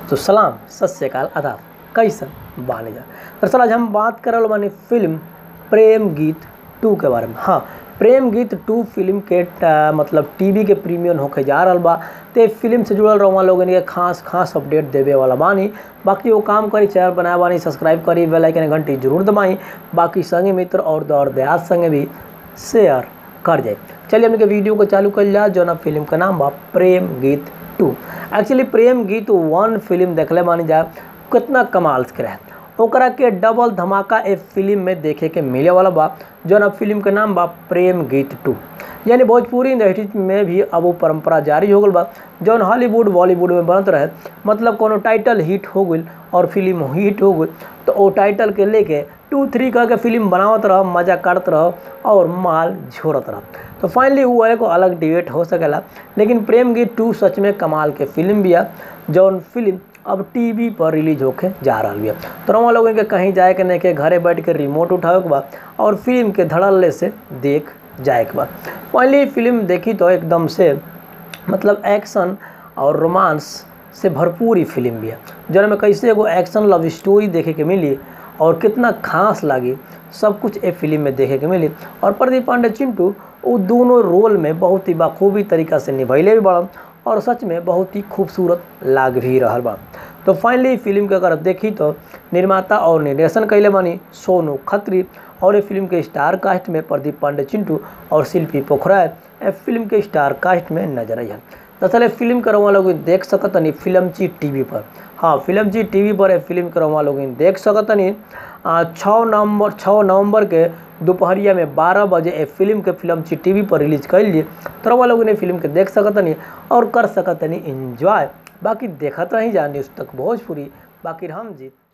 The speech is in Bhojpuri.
तो सलाम सत श्रीकाल आदाब कैसन बानी जा दरअसल आज हम बात करल बानी फिल्म प्रेम गीत टू के बारे में हाँ प्रेम गीत टू फिल्म के ट- मतलब टीवी के प्रीमियम होके जा रहल बा ते फिल्म से जुड़ल रहुआ लोगन के खास खास अपडेट देवे वाला बानी बाकी वो काम करी चैनल बनाए बानी सब्सक्राइब करी बेल आइकन घंटी जरूर दबाई बाकी संगे मित्र और दौर दयाद संगे भी शेयर कर जाए चलिए हमने के वीडियो को चालू कर लिया जो ना फिल्म का नाम बा प्रेम गीत टू एक्चुअली प्रेम गीत वन फिल्म देखले मानी जा कितना कमाल के रहे ओकरा के डबल धमाका ए फिल्म में देखे के मिले वाला बा जो ना फिल्म के नाम बा प्रेम गीत टू यानी भोजपुरी इंडस्ट्री में भी अब वो परंपरा जारी हो गल बा जौन हॉलीवुड बॉलीवुड में बनत रहे मतलब कोनो टाइटल हिट हो गई और फिल्म हिट हो गई तो वो टाइटल के लेके टू थ्री कह के फिल्म बनावत रह मजा करत रह और माल झोरत रह तो फाइनली वो एगो अलग डिबेट हो सकेला लेकिन प्रेम गीत टू सच में कमाल के फिल्म बिया जौन फिल्म अब टीवी पर रिलीज होके जा रहा बिया तो रवा लोगन के कहीं जाए के नहीं के घरे बैठ के रिमोट उठावे के बा और फिल्म के धड़ल्ले से देख जाए के बा पहली फिल्म देखी तो एकदम से मतलब एक्शन और रोमांस से भरपूर ही फिल्म भी है जौन में कैसे एगो एक्शन लव स्टोरी देखे के मिली और कितना खास लगी सब कुछ ए फिल्म में देखे के मिली और प्रदीप पांडे चिंटू वो दोनों रोल में बहुत ही बाखूबी तरीका से निभैले भी बड़न और सच में बहुत ही खूबसूरत लाग भी रहल बा तो फाइनली फिल्म के अगर देखी तो निर्माता और निर्देशन कैले बानी सोनू खत्री और ये फिल्म के स्टार कास्ट में प्रदीप पांडे चिंटू और शिल्पी पोखराज ए फिल्म के स्टार कास्ट में नजर आई दरअसल ये फिल्म के रवा लोग देख सकतनी फिल्म ची टीवी पर हाँ फिल्म ची टीवी पर ये फिल्म के रवा लोग देख सकतनी छः नवंबर छः नवंबर के दोपहरिया में बारह बजे ए फिल्म के फिल्म ची टीवी पर रिलीज कैलिए तो रवा लोग ने फिल्म के देख सकतनी और कर सकतनी इंजॉय बाकी देखत रही जा न्यूज़ तक भोजपुरी बाकी हम जीत